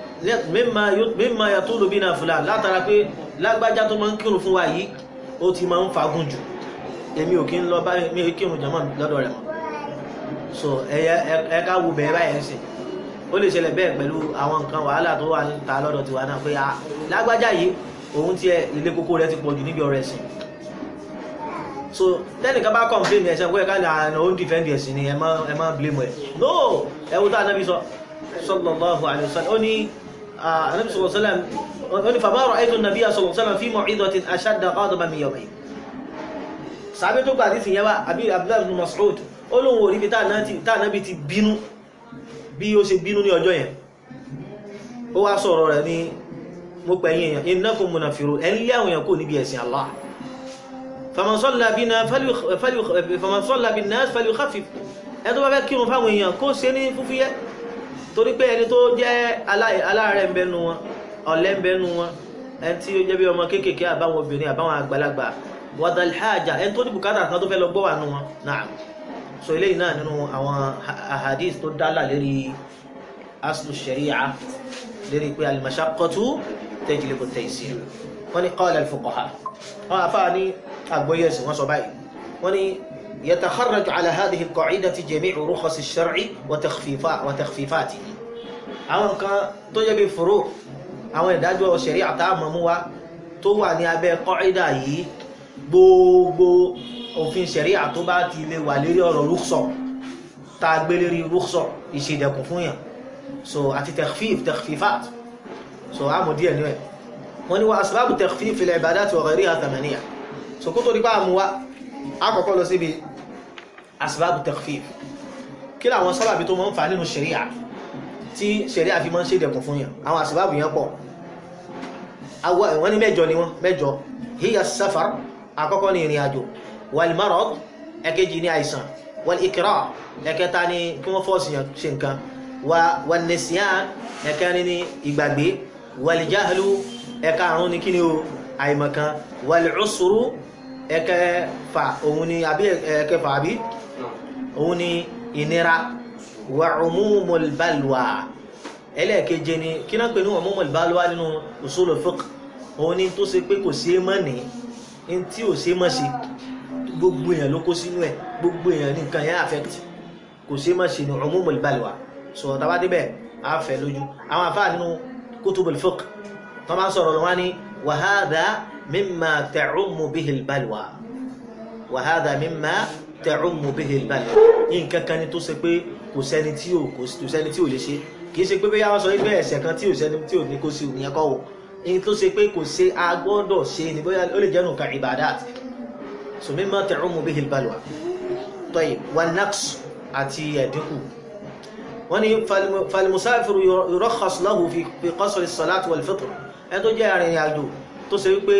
mímọ̀ yàtúlù bí náà fúlà látara pé lágbájá tó máa ń kírun fún wa yìí ó ti máa ń fagún jù èmi ò kí ń lọ bá mi ò kírun jama lọ́dọ̀ rẹ̀ mọ́ so ẹ̀ka wo bẹ̀rẹ̀ báyẹn sí ó lè ṣẹlẹ̀ bẹ́ẹ̀ pẹ̀lú àwọn nǹkan wàhálà tó wà ta lọ́dọ̀ tiwa náà pé lágbájá yìí òun tiẹ̀ ilé kókó rẹ̀ ti pọ̀ jù níbi ọ̀rọ̀ ẹ̀sìn so tẹ́nìkan bá complain ẹ̀sẹ̀ pé ẹ̀ká ní àná ó ń defend ẹ̀sìn ni ẹ má blame ẹ̀ no ẹwú tó ànábì sọ sallallahu alaihi wasallam ó ní ànábì sallallahu alaihi wasallam ó ní fama ra'aytu an-nabiyya sallallahu alaihi wasallam fi maw'idatin ashadda ghadaban min yawmayn sàbẹ́ tó gbàdí fìyẹn wá àbí abdullahi ibn mas'ud ó lóun ò rí bí táànábì ti bínú bí ó ṣe bínú ní ọjọ́ yẹn ó wá sọ̀rọ̀ rẹ̀ ní mo pẹ̀yìn èèyàn innakum munafirun ẹ̀ ń lé àwọn èèyàn kò níbi ẹ̀sìn Allah فمن صلى بنا فليخ... فليخ... فمن صلى بالناس فليخفف ẹni tó bá fẹ́ kírun fáwọn èèyàn kó ṣe ní fúfúyẹ́ torí pé ẹni tó jẹ́ aláàrẹ̀ ń bẹnu wọn ọ̀lẹ ń bẹnu wọn ẹni tí ó jẹ́ bí ọmọ kéékèèké àbáwọn obìnrin àbáwọn àgbàlagbà wadalhaja ẹni tó ní bùkátà kan tó fẹ́ lọ gbọ́ wà nù wọn náà so eléyìí náà nínú àwọn ahadith tó dálà lérí aslu sharia lérí pé al-mashaqqatu tajlibu at-taysir wọ́n ní qala al-fuqaha wọ́n afáà ní أقبل يسي وصبعي وني يتخرج على هذه القاعدة جميع رخص الشرع وتخفيفات وتخفيفاته àwọn kan tó jẹ́ bí furu àwọn ìdájọ́ ṣẹ̀ríà tá mọ̀ mú wá tó wà ní abẹ́ kọ́ìdà yìí gbogbo òfin ṣẹ̀ríà tó bá ti lè wà lérí ọ̀rọ̀ rúksọ̀ tá a gbé lérí rúksọ̀ ìṣèdẹ̀kùn fún yàn so àti takhfif takhfifat so a mọ̀ díẹ̀ ní ẹ̀ wọ́n ní wa asbabu takhfif fil ibadati wa ghayriha thamaniya so kó tó dípá mú wá àkọ́kọ́ lọ síbi asbábù takhfif kí láwọn sábàbí tó mọ́ ń fa nínú ṣẹ̀ríà tí ṣẹ̀ríà fi mọ́ ń ṣe ìdẹ̀kùn fún yàn àwọn asbábù yẹn pọ̀ wọ́n ní mẹ́jọ ni wọ́n mẹ́jọ hiya safar àkọ́kọ́ ní ìrìn àjò wal marad ẹ̀kejì ní àìsàn wal ikrah ẹ̀kẹta ní kí wọ́n fọ́ọ̀sì yàn ṣe nǹkan wal nisyan ẹ̀kẹrin ní ìgbàgbé wal jahlu ẹ̀karùn-ún ní kí ni o àìmọ̀kan wal usru ẹ̀kẹfà òun ni àbí ẹ̀kẹfà àbí òun ni ìnira wà umumul balwa ẹlẹ́ẹ̀keje ni kí náà pè ní umumul balwa nínú usulul fiqh òun ni tó ṣe pé kò sí mọ́ ní in tí ò sí mọ́ sí gbogbo èèyàn ló kó sínú ẹ̀ gbogbo èèyàn ní nǹkan yẹn affect kò sí mọ́ sí ní umumul balwa sọ tàbá débẹ̀ àfẹ́ lójú àwọn àfáà nínú kutubul fiqh tó máa ń sọ̀rọ̀ lọ́wọ́ ní wa hadha مما تعم به البلوى وهذا مما تعم به البلوى nǹkan kan ni tó ṣe pé kò sẹ́ni tí ò kò sẹ́ni tí ò lè ṣe kìí ṣe pé bóyá wọ́n sọ wípé ẹ̀ṣẹ̀ kan tí ò sẹ́ni tí ò ní kó sí òní ẹ̀kọ́ wò èyí tó ṣe pé kò ṣe agbọ́dọ̀ ṣe ní bóyá ó lè jẹ́ nǹkan ibadat so mimma ta'ummu bihi al-balwa tayyib wan naqs àti ẹ̀dínkù wọ́n ní falmusafiru yurakhas lahu fi qasri as-salati wal-fitr ẹ tó jẹ́ arìnrìn àjò tó ṣe wípé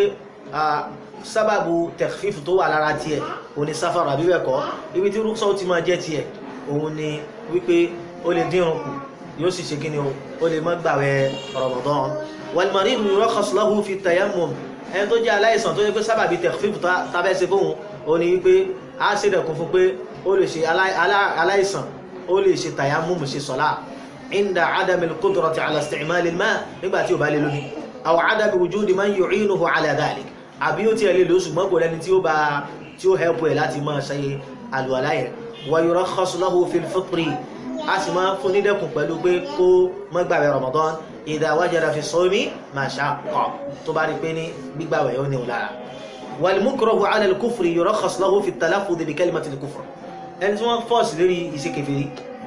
sábàbù takhfif tó wà lára tiẹ̀ òun ni sáfàrù àbí bẹ́ẹ̀ kọ́ ibi tí rúkṣọ́ ti máa jẹ́ tiẹ̀ òun ni wípé ó lè dínrùn kù yóò sì ṣe kíni o ó lè má gbàwẹ̀ Ramadan wal-marid yurakhas lahu fi tayammum ẹni tó jẹ́ aláìsàn tó yẹ pé sábàbí takhfif tábẹ́ ṣe fóun òun ni wípé a ṣe dẹ̀kun fún pé ó lè ṣe aláìsàn ó lè ṣe tayammum ṣe sọ́lá inda adami al-qudrati ala isti'mal al-ma' nígbà tí ó bá lè lómi aw adami wujudi man yu'inuhu ala dhalik àbí ó ti ẹ̀ lè lò ṣùgbọ́n kò lẹ́ni tí ó bá tí ó hẹ́pù ẹ̀ láti máa ṣe àlùwàlá yẹn wa yurakhasu lahu fil fitri a sì máa fún nídẹ̀kùn pẹ̀lú pé kó má gbààwẹ̀ Ramadan idha wajada fi sawmi mashaqqa tó bá rí pé ní gbígbàwẹ̀ yóò ní òun lára wal mukrahu ala al-kufri yurakhas lahu fi at-talaffuz bi kalimati al-kufr ẹni tí wọ́n fọ́ọ̀sì lórí iṣẹ́ kèfèrí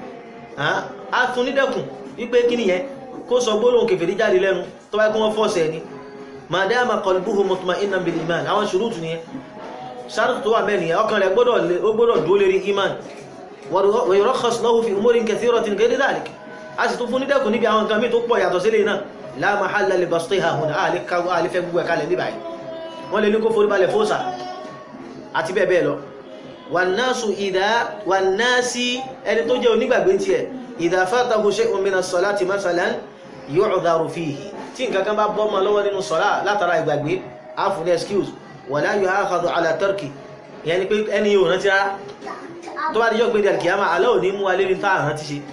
a fún nídẹ̀kùn wípé kí nìyẹn kó sọ gbólóhùn kèfèrí jáde lẹ́nu tó bá kí wọ́n fọ́ọ̀sì ẹni madama qalbuhu mutma'innan bil iman àwọn ṣùrùtù ni ṣàrùtù tó wà bẹ́ẹ̀ nìyẹn ọkàn rẹ̀ gbọ́dọ̀ dúó lérí iman wa yurakhas lahu fi umurin kathiratin ghayri dhalik a sì tún fún ní dẹ́kùn níbi àwọn nǹkan mí tó pọ̀ yàtọ̀ sílé náà la mahalla li bastiha huna àlefẹ́ gbogbo ẹ̀ka lẹ̀ níbàáyìí wọ́n lè ní kó forí balẹ̀ fóòsà àti bẹ́ẹ̀ bẹ́ẹ̀ lọ wànásù ìdá wànásì ẹni tó jẹ́ onígbàgbé tiẹ̀ idha fatahu shay'un mina as-salati masalan yu'dharu fihi tí nǹkan kan bá bọ́mọ lọ́wọ́ nínú sọ́lá látara ìgbàgbé áfún excuse wala yu'akhadhu ala tarki ìyẹn ni pé ẹni yóò rántí rárá tó bá díjọ́ pé di alkiyama alẹ́ ò ní mú alẹ́ ní táà rántí ṣe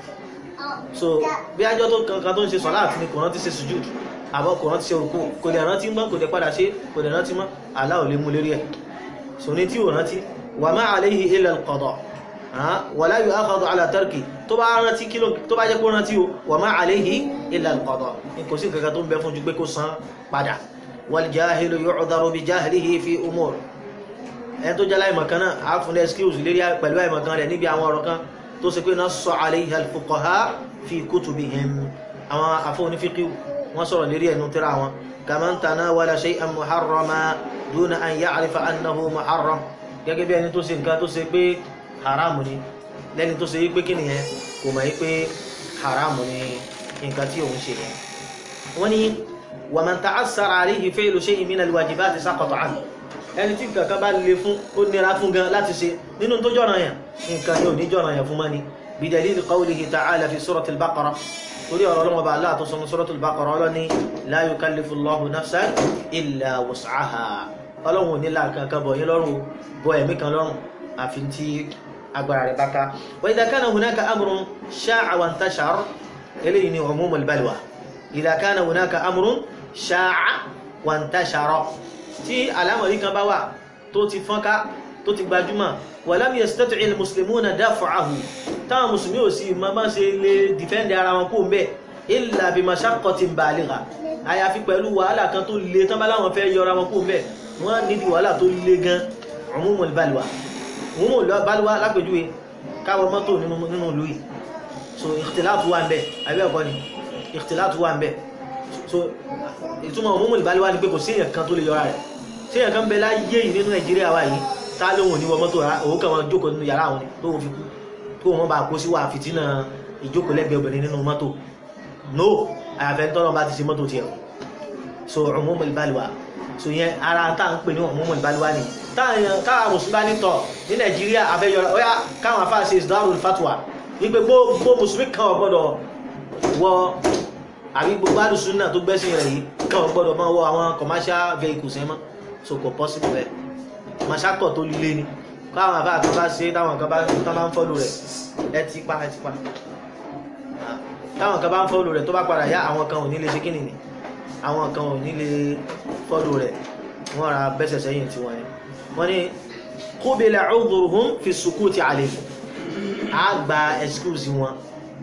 so bí ajọ́ tó kankan tó ń ṣe sọ́lá àti ní kò rántí ṣe sujud àbọ̀ kò rántí ṣe òkú kò lè rántí mọ́ kò lè padà ṣe kò lè rántí mọ́ alá ò lè mú lérí ẹ̀ so ní tí ò rántí wa ma alayhi illa al-qada wala yu'akhadhu ala tarki tó bá rántí kí tó bá jẹ́ kó rántí o wa ma alayhi illa al-qada ní kò sí kankan tó ń bẹ fún ju pé kó san padà wal jahilu yu'dharu bi jahlihi fi umur ẹni tó jẹ́lá ìmọ̀kan náà á fún excuse lérí pẹ̀lú ìmọ̀kan rẹ̀ níbi àwọn ọ̀rọ̀ kan tó ṣe pé nassa alayha al-fuqaha fi kutubihim àwọn afọ́ onífíkí wọ́n sọ̀rọ̀ lérí ẹnu tíra wọn kaman tanawala shay'an muharrama duna an ya'rifa annahu muharram gẹ́gẹ́ bí ẹni tó ṣe nǹkan tó ṣe pé haramu ni lẹ́ni tó ṣe yí pé kí nìyẹn kò mọ̀ yí pé haramu ni nǹkan tí òun ṣe yẹn wọ́n ní wa man ta'assara alayhi fi'lu shay'in min al-wajibati saqata anhu ẹni tí kankan bá lè fún ó nira fún gan láti ṣe nínú tó jọ̀ràn yàn nǹkan yóò ní jọ̀ràn yàn fún mọ́ni bi dalil qawlihi ta'ala fi suratul baqara torí ọ̀rọ̀ ọlọ́mọba aláà tó sọmọ suratul baqara ọlọ́ni la yukallifu Allahu nafsan illa wus'aha ọlọ́run ò ní là kankan bọ̀ yín lọ́rùn bọ ẹ̀mí kan lọ́rùn àfi tí agbára rẹ̀ bá ká wa idha kana hunaka amrun sha'a wa intashara eléyìí ni umumul balwa idha kana hunaka amrun sha'a wa intashara tí alámọ̀rí kan bá wà tó ti fọ́nká tó ti gbajúmọ̀ walam yastati' al-muslimuna daf'ahu táwọn musulmi ò sí ma bá ṣe lè dìfẹ́ndì ara wọn kó mẹ́ illa bi mashaqqatin baligha àyàfi pẹ̀lú wàhálà kan tó le tán bá láwọn fẹ́ yọra wọn kó mẹ́ wọ́n nídi wàhálà tó le gan umumul balwa umumul balwa lápẹjúwe káwọ mọ́tò nínú ìlú yìí so ikhtilatu wà ń bẹ àbẹ́ ẹ̀kọ́ ni ikhtilatu wà ń bẹ so ìtumọ̀ umumul balwa ni pé kò sí èèyàn kan tó lè yọra rẹ̀ sí èèyàn kan bẹ láyé yìí nínú Nàìjíríà wà yìí tá lóhun ní wọ mọ́tò òun kàn wọn jókòó nínú yàrá àwọn ni lóhun fi kú kó wọn bá kó sí wà fìtínà ìjókòó lẹ́gbẹ̀ẹ́ obìnrin nínú mọ́tò no àyàfẹ́ tọ́nà bá ti ṣe mọ́tò tiẹ̀ so umumul balwa so yẹn ara tá à ń pè ní umumul balwa ni káwọn mùsùlùmí bá ní tọ̀ ní Nàìjíríà abẹ́yọra ó yá káwọn afá ṣe isdarul fatwa wípé gbogbo mùsùlùmí kan ò gbọ́dọ̀ wọ àbí gbogbo àdùsùn náà tó gbẹ́sìn rẹ̀ yìí kan ò gbọ́dọ̀ máa wọ àwọn commercial vehicles ẹ̀ mọ́ so kò possible bẹ́ẹ̀ mọ̀ṣákọ̀ tó líle ni káwọn àbá àtọ́ bá ṣe táwọn kan bá tán bá ń fọ́lù rẹ̀ ẹ ti pa ẹ ti pa táwọn kan bá ń fọ́lù rẹ̀ tó bá padà yá àwọn kan ò ní lè ṣe kíni ni àwọn kan ò ní lè fọ́lù rẹ̀ wọ́n ra bẹ́sẹ̀ sẹ́yìn tí wọ́n yẹn wọ́n ní qubila udhruhum fi sukuti alayhi á gba excuse wọn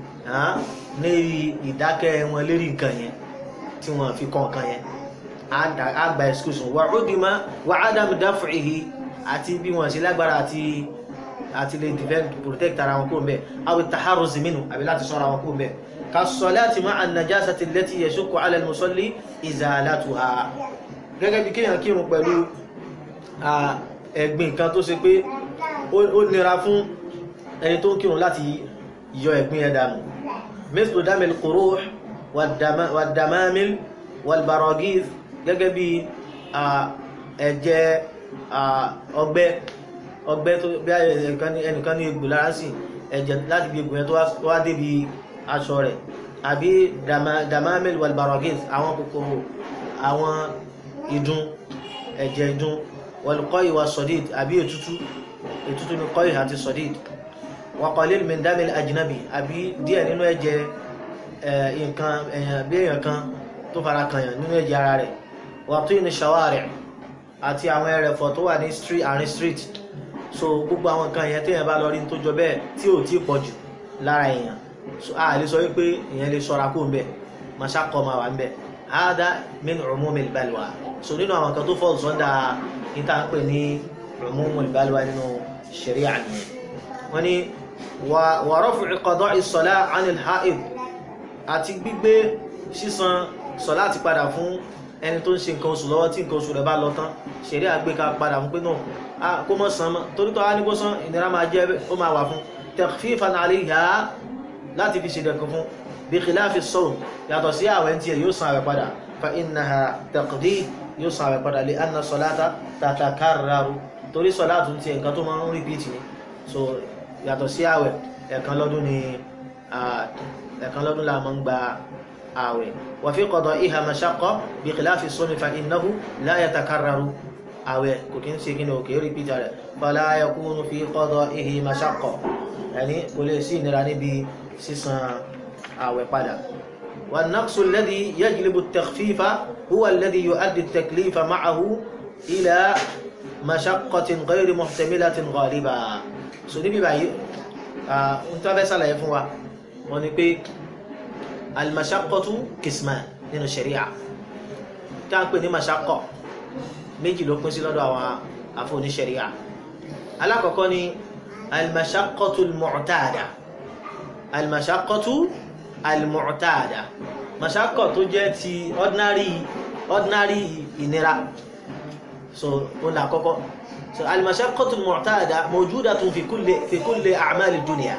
ní ìdákẹ́ wọn lérí nǹkan yẹn tí wọ́n fi kọ́ nǹkan yẹn á gba excuse wọn wà ó dìímọ̀ wà á dàmú dáfìhì àti bí wọ́n ṣe lágbára àti àti lè defend protect ara wọn kúrò mbẹ awi taharruzi minhu àbí láti ṣọ́ra wọn kúrò mbẹ ka salati ma'a an-najasati allati yashukku 'ala al-musalli izalatuha gẹ́gẹ́ bí kéèyàn kírun pẹ̀lú ẹ̀gbin kan tó ṣe pé ó nira fún ẹni tó ń kírun láti yọ ẹ̀gbin ẹ̀ dànù mithlu damil quruh wad-damamil wal-baragith gẹ́gẹ́ bí ẹ̀jẹ̀ ọgbẹ́ ọgbẹ́ tó bí ẹnìkan ní egbò lára sí ẹ̀jẹ̀ láti bí egbò yẹn tó wá débi aṣọ rẹ̀ àbí damamil wal-baragith àwọn kòkòrò àwọn ìdun ẹ̀jẹ̀ ìdun wal-qayh was-sadid àbí ètútú ètútú ní qayh àti sadid wa qalil min damil ajnabi àbí díẹ̀ nínú ẹ̀jẹ̀ nǹkan bí èèyàn kan tó fara kànyàn nínú ẹ̀jẹ̀ ara rẹ̀ wa tini shawari' àti àwọn ẹrẹ̀fọ̀ tó wà ní àárín street so gbogbo àwọn nǹkan yẹn téèyàn bá lọ rí tó jọ bẹ́ẹ̀ tí ò tí pọ̀ jù lára èèyàn so a lè sọ wípé èèyàn lè ṣọ́ra kó ń bẹ̀ mashaqqa máa wà ń bẹ̀ hada min umumil balwa so nínú àwọn kan tó fọ́ sọ́ndà níta ń pè ní umumul balwa nínú sharia nìyẹn wọ́n ní wa raf'i qada'i as-salah 'anil ha'id àti gbígbé sísan sọ̀lá ti padà fún ẹni tó ń ṣe nǹkan oṣù lọ́wọ́ tí nǹkan oṣù rẹ̀ bá lọ tán ṣeré àgbéka padà fún pé náà kó mọ́ san mọ́ torí tó wá ní kó san ìnira máa jẹ́ ó máa wà fún takhfifan 'alayha láti fi ṣèdẹ̀kùn fún bí khilafi as-sawm yàtọ̀ sí àwẹ̀ tí ẹ̀ yóò san àwẹ̀ padà fa innaha taqdi yóò san àwẹ̀ padà li anna salata tatakarraru torí sọ̀lá tún ti nǹkan tó máa ń repeat ni so yàtọ̀ sí àwẹ̀ ẹ̀kan lọ́dún ni ẹ̀kan lọ́dún la máa ń gba àwẹ̀ wà fi qada'iha mashaqqa bí khilafi as-sawmi fa innahu la yatakarraru àwẹ̀ kò kí ń ṣe kí ni òkè repeat rẹ̀ fala yakunu fi qada'ihi mashaqqa ẹni kò lè sí ìnira níbi sísan àwẹ̀ padà والنقص الذي يجلب التخفيف هو الذي يؤدي التكليف معه إلى مشقة غير محتملة غالبا so níbi báyìí ohun tó fẹ́ sàlàyé fún wa wọ́n ní pé al-mashaqqatu qisman nínú sharia tí a ń pè ní mashaqqa méjì ló pín sí lọ́dọ̀ àwọn àfóní sharia alákọ̀ọ́kọ́ ni al-mashaqqatu al-mu'tada al-mashaqqatu al-mu'tada mashaqqa tó jẹ́ ti ordinary ordinary ìnira so ó là kọ́kọ́ so al-mashaqqatu al-mu'tada mawjudatun fi kulli fi kulli a'mal ad-dunya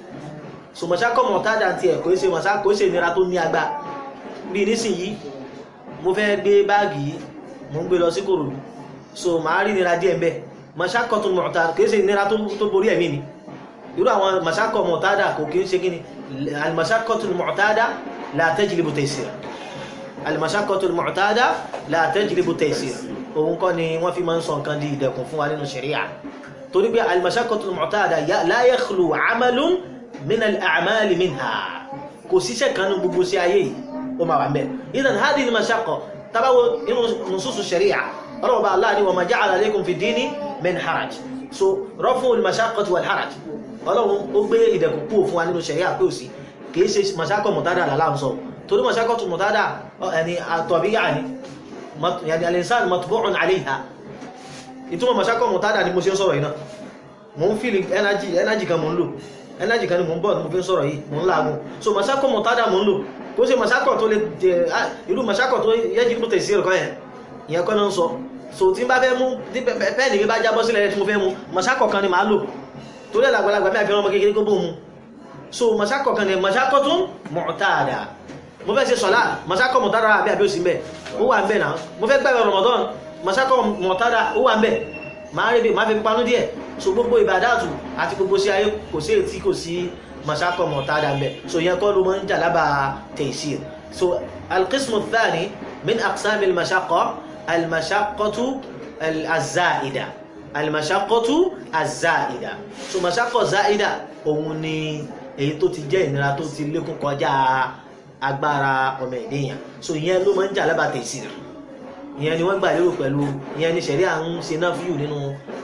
so mashaqqa mu'tada ti ẹ̀ kò ṣe mashaqqa kò ṣe ìnira tó ní agbá bí nísìnyí mo fẹ́ gbé báàgì yìí mo ń gbé lọ sí Kòròdú so màá rí ìnira díẹ̀ mbẹ́ mashaqqatu mu'tada kò ṣe ìnira tó borí ẹ̀mí mi irú àwọn mashaqqa mu'tada kò kí ń ṣe kíni al-mashaqqatu al-mu'tada la tajlibu taysir al-mashaqqatu al-mu'tada la tajlibu taysir òun kọ́ ni wọ́n fi máa ń sọ nǹkan di ìdẹ̀kùn fún wa nínú ṣẹ̀ríà torí pé al-mashaqqatu al-mu'tada la yakhlu 'amalun min al-a'mal minha kò síṣẹ́ kan ní gbogbo sí ayé yìí ó máa wà mẹ́ idan hadhihi al-mashaqqa tabawo inú nususu ṣẹ̀ríà ọlọ́wọ́ bá aláàní wa ma ja'ala alaykum fi dini min haraj so rafu al-mashaqqati wal-haraj ọlọ́run ó gbé ìdẹ̀kùn kúrò fún wa nínú ṣẹ̀ríà pé òsì kìí ṣe mashaqqa mu'tada làlá ń sọ torí mashaqqatu mu'tada ẹni àtọ̀bíyà ni yani al-insan matbu'un 'alayha ìtumọ̀ mashaqqa mu'tada ni mo ṣe ń sọ̀rọ̀ iná mo ń feel energy energy kan mo ń lò energy kan ni mo ń bọ̀ mo fi ń sọ̀rọ̀ yìí mo ń láàgùn so mashaqqa mu'tada mo ń lò kó ṣe mashaqqa tó lè jẹ irú mashaqqa tó yẹ́jì tó tẹ̀sí ẹ̀kọ́ yẹn ìyẹn kọ́ náà ń sọ so tí n bá fẹ́ mú pẹ́ẹ̀nì mi bá jábọ́ sílẹ̀ tí mo fẹ́ mú mashaqqa kan ni màá lò torí àgbàlagbà mẹ́ àfihàn ọmọ kékeré kó bó mu so mashaqqa kan ni mashaqqatun mu'tada mo fẹ́ ṣe sọ̀lá mashaqqa mu'tada àbí àbí òsì mẹ́ ó wà ń bẹ̀ náà mo fẹ́ gbàgbé Ramadan mashaqqa mu'tada ó wà ń bẹ̀ máa rí bí máa fi panú díẹ̀ so gbogbo ìbàdàtù àti gbogbo sí ayé kò sí ètí kò sí mashaqqa mu'tada ń bẹ̀ so yẹn kọ́ ló mọ́ ń jà lába taysir so alqismu thani min aqsamil mashaqqa almashaqqatu alzaida almashaqqatu azaida so mashaqqa zaida òun ni èyí tó ti jẹ́ ìnira tó ti lékún kọjá agbára ọmọ ènìyàn so ìyẹn ló máa ń jà lábàá taysir ìyẹn ni wọ́n gbà lérò pẹ̀lú ìyẹn ni ṣẹ̀rí à ń ṣe náà fíyù nínú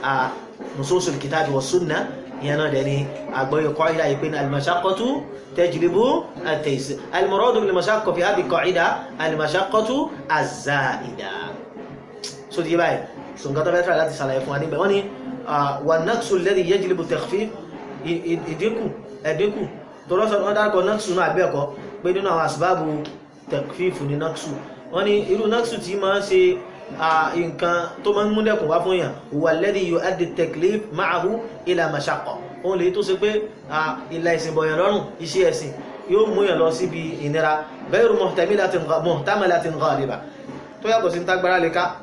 nususul kitabi wa sunna ìyẹn náà dẹ̀ ni àgbọ̀yọ̀ qaida yìí pé ní al-mashaqqatu tajlibu at-taysir al-muradu bil-mashaqqa fi hadhihi qaida al-mashaqqatu az-za'ida so ti báyìí so nǹkan tó fẹ́ tẹ̀lé láti ṣàlàyé fún wa níbẹ̀ wọ́n ní wà náksù lẹ́dí yẹ́jìlébù tẹ̀fí ìdínkù ẹ̀dínkù tó rọ́sọ̀ wọ́n dárúkọ náksù náà àbẹ́ẹ̀kọ́ pé nínú àwọn àsìbáàbù tẹ̀fífù ní náksù wọ́n ní irú náksù tí máa ń ṣe nǹkan tó máa ń múlẹ̀kùn wá fún yàn wà lẹ́dí yóò adì tẹ̀klif máàhù ilà màṣàkọ̀ òun lè tó ṣe pé ìlà ìsìn bọ̀yàn lọ́rùn iṣẹ́ ẹ̀sìn yóò mú yàn lọ síbi ìnira bẹ́ẹ̀rù muhtamilatin ghaliba tó yàtọ̀ sí tágbára lè ká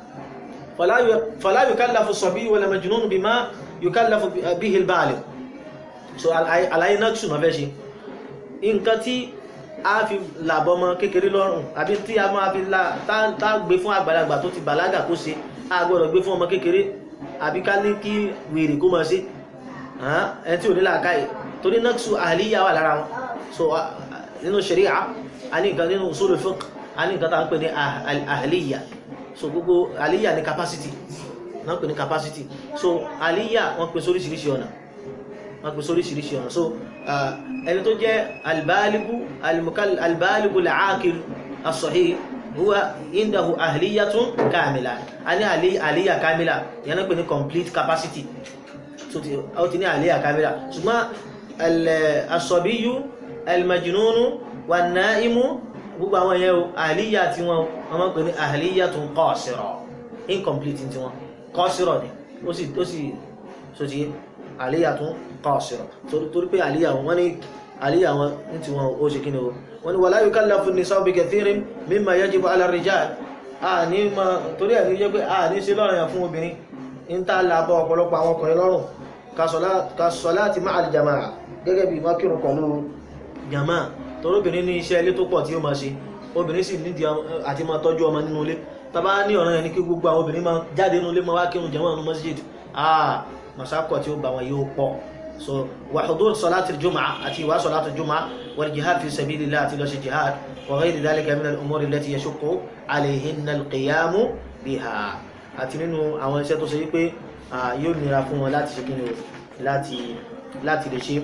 fala yukallafu as-sabiy wala majnun bima yukallafu bihi al-baligh so àlàyé náà ṣùnà fẹ́ ṣe nǹkan tí a fi làbọmọ kékeré lọ́rùn àbí tí a máa fi tá gbé fún àgbàlagbà tó ti bàlágà kó ṣe a gbọ́dọ̀ gbé fún ọmọ kékeré àbí ká ní kí wèrè kó máa ṣe ẹni tí ò ní làákàyè torí náksù àhàlíyà wà lára wọn so nínú sharia a ní nǹkan nínú usul fiqh a ní nǹkan tá ń pè ní àhàlíyà so gbogbo àhàlíyà ní capacity náà pè ní capacity so àhàlíyà wọ́n pè sóríṣiríṣi ọ̀nà wọ́n pè sóríṣiríṣi ọ̀nà so ẹni tó jẹ́ albaligu albaligu al-aqil as-sahih huwa indahu ahliyatun kamila a ní àhàlíyà kamila yẹn náà pè ní complete capacity so ti ó ti ní àhàlíyà kamila ṣùgbọ́n asọ̀bíyú almajinunu wà náìmú gbogbo àwọn yẹn o àhàlíyà tí wọ́n wọ́n máa ń pè ní àhàlíyà tó ń qasira incomplete tí wọ́n qasira ni ó sì ó sì so ti àhàlíyà tó ń qasira torí pé àhàlíyà wọn ní àhàlíyà wọn ní tí wọ́n ó ṣe kí ni o wọ́n ní wala yukallafu an-nisa'u bi kathirin mimma yajibu ala ar-rijal àní ma torí ẹ̀ ní jẹ́ pé àní ṣe lọ́rọ̀ yẹn fún obìnrin ń tá làbọ̀ ọ̀pọ̀lọpọ̀ àwọn ọkùnrin lọ́rùn kasọ̀láti máa alìjàmáà gẹ́gẹ́ bí mákìrùn pẹ̀lú jàmáà torobìnrin ní iṣẹ́ ilé tó pọ̀ tí ó máa ṣe obìnrin sì nídìí àti máa tọ́jú ọmọ nínú ilé tàbá ní ọ̀ràn yẹn ní kí gbogbo àwọn obìnrin máa jáde nínú ilé máa wá kírun jàmáà nínú masjid ah masakọ̀ tí ó bá wọn yóò pọ̀ so wa hudur salati al-jum'ah àti ìwà salati al-jum'ah wal jihad fi sabilillah àti lọ ṣe jihad wa ghayri dhalika min al-umuri allati yashuqqu alayhinna al-qiyamu biha àti nínú àwọn iṣẹ́ tó ṣe wípé yóò nira fún wọn láti ṣe kí ni o láti láti lè ṣe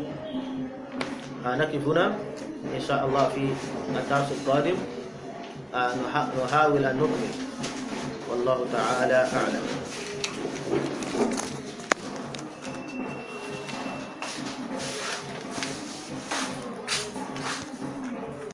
nakifuna insha Allah fi الدرس القادم نحاول أن نكمل والله تعالى أعلم